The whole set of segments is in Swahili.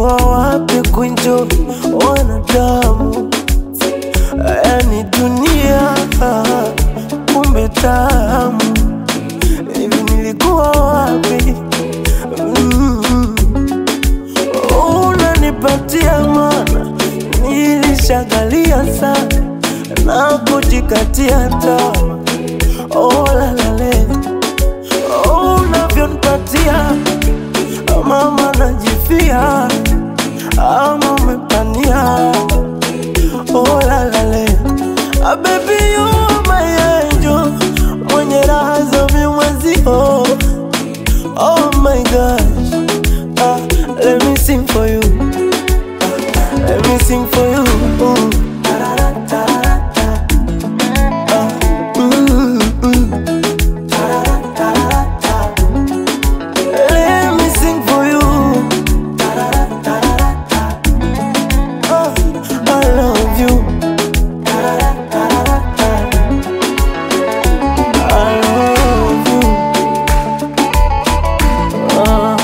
nilikuwa wapi kuenjoy wanadamu? Yani dunia kumbe tamu, hivi nilikuwa wapi? Mm. Unanipatia mana, nilishagalia sana na kujikatia tamaa. Oh, la la le. Oh, unavyonipatia mama najifia ama umepania oh, la la le. Ah, baby you are my angel mwenye raha za mimwezio oh my gosh ah, let me sing for you ah, let me sing for you Ooh. Ah, mm, mm. Let me sing for you. Oh, I love you. I love you. Ah,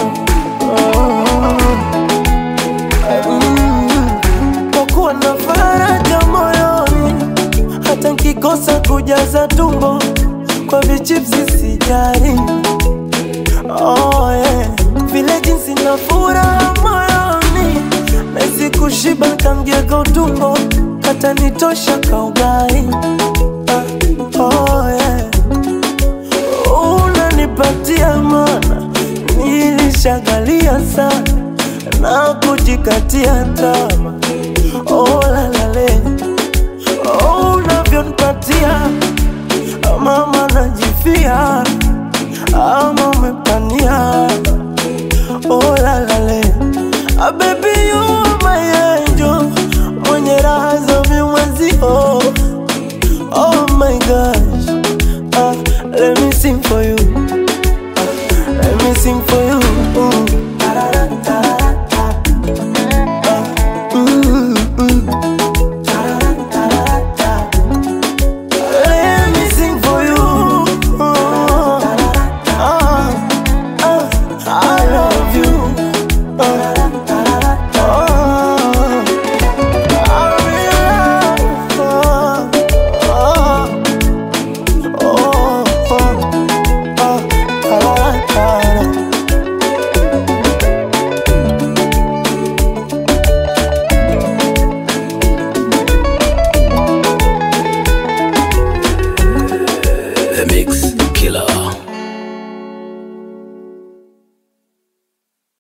ah, mm. Kwa kuwa na faraja moyoni, hata nkikosa kujaza tumbo kwa vichipsi sijali. Oh, yeah. Vile jinsi na furaha moyoni Nahisi kushiba kamgego tumbo Kata nitosha kaugai ah, oh, yeah. Unanipatia mana Nilishagalia sana Na kujikatia tama Oh la la le Oh unavyonipatia Mama najifia ama umepania oh la la le ah, baby you are my angel mwenye raha za mimwezio oh my gosh ah, let me sing for you ah, let me sing for you Ooh. Ah, mm, mm. Let me sing for you. Oh, ah, ah, I love you. Ah, ah, I really love. Ah, ah, oh, oh, ah, ah, ah. The Mix Killer.